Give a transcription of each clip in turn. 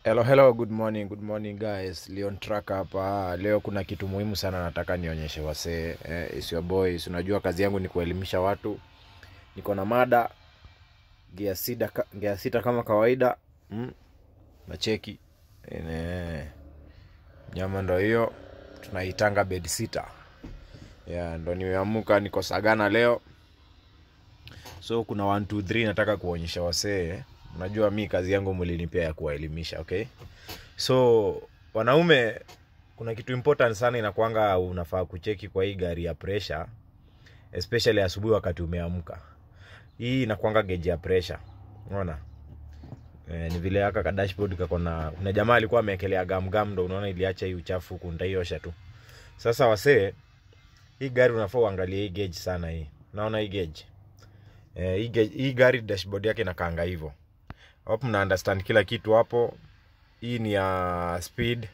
Hello, hello, good morning, good morning guys. Leon Track hapa. Leo kuna kitu muhimu sana nataka nionyeshe wasee. Eh, is your boys. Unajua kazi yangu ni kuelimisha watu. Niko na mada gia sita, ka- gia sita kama kawaida. Mm. Nacheki. Ene. Nyama ndo hiyo. Tunaitanga bed sitter. Yeah, ndo nimeamuka niko Sagana leo. So kuna 1 2 3 nataka kuonyesha wasee. Unajua mi kazi yangu mlinipea ya kuwaelimisha, okay? So wanaume, kuna kitu important sana inakwanga unafaa kucheki kwa hii gari ya pressure, especially asubuhi wakati umeamka. Hii inakwanga gauge ya pressure, unaona eh, ni vile aka ka dashboard kako na kuna jamaa alikuwa ameekelea gam gam, ndo unaona iliacha hii uchafu huku, nitaiosha tu. Sasa wasee, hii gari unafaa uangalie hii gauge sana hii, unaona hii gauge eh, hii, gauge, hii gari dashboard yake inakaanga hivyo hapo mna understand kila kitu hapo hii ni ya speed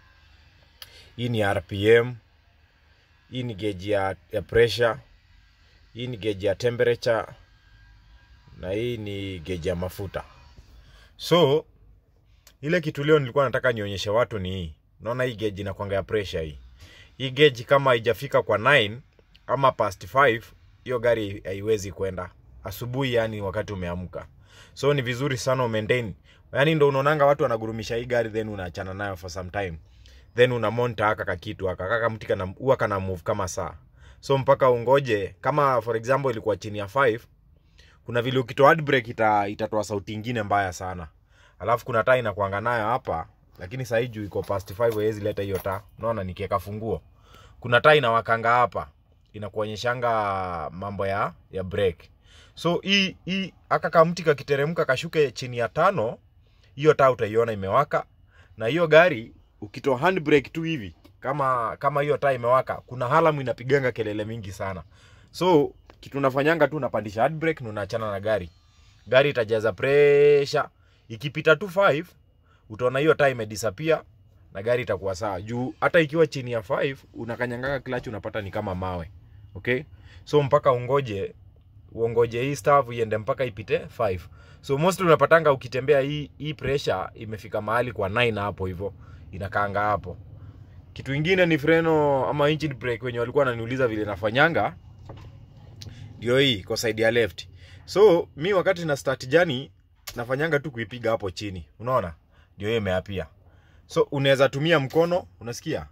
hii ni ya rpm hii ni gauge ya, ya pressure hii ni gauge ya temperature na hii ni gauge ya mafuta so ile kitu leo nilikuwa nataka nionyeshe watu ni hii unaona hii gauge inakwanga ya pressure hii hii gauge kama haijafika kwa 9 ama past 5 hiyo gari haiwezi kwenda asubuhi yani wakati umeamka so ni vizuri sana umaintain yani ndo unaonanga watu wanagurumisha hii gari then unaachana nayo for some time then unamonta aka kakitu aka kaka mti kana huwa kana move kama saa so mpaka ungoje kama for example ilikuwa chini ya 5 kuna vile ukitoa handbrake ita, itatoa sauti ingine mbaya sana alafu kuna taa inakuanga nayo hapa lakini sahii juu iko past 5 haiwezi leta hiyo taa unaona nikiweka funguo kuna taa inawakanga hapa inakuonyeshanga mambo ya ya brake so hii hii aka kamti kakiteremka kashuke chini ya tano hiyo taa utaiona imewaka na hiyo gari ukitoa handbrake tu hivi kama kama hiyo taa imewaka kuna halamu inapiganga kelele mingi sana so kitu unafanyanga tu unapandisha handbrake na unaachana na gari gari itajaza pressure ikipita tu 5 utaona hiyo taa imedisappear na gari itakuwa sawa juu hata ikiwa chini ya 5 unakanyangaga clutch unapata ni kama mawe okay so mpaka ungoje uongoje hii staff iende mpaka ipite 5 so most unapatanga ukitembea hii hii pressure imefika mahali kwa 9 hapo hivyo inakaanga hapo kitu ingine ni freno ama engine brake wenye walikuwa wananiuliza vile nafanyanga ndio hii kwa side ya left so mi wakati na start jani nafanyanga tu kuipiga hapo chini unaona ndio hiyo imeapia so unaweza tumia mkono unasikia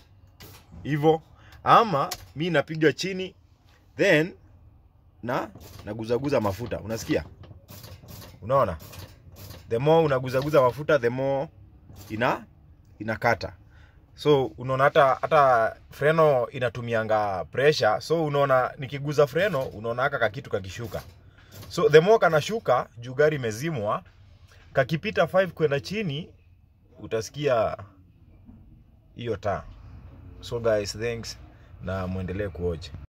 hivyo ama mi napiga chini then na naguzaguza mafuta unasikia unaona the more unaguzaguza mafuta the more ina inakata so unaona hata hata freno inatumianga pressure so unaona nikiguza freno unaona haka kakitu kakishuka so the more kanashuka juu gari imezimwa kakipita 5 kwenda chini utasikia hiyo taa so guys thanks na mwendelee kuoja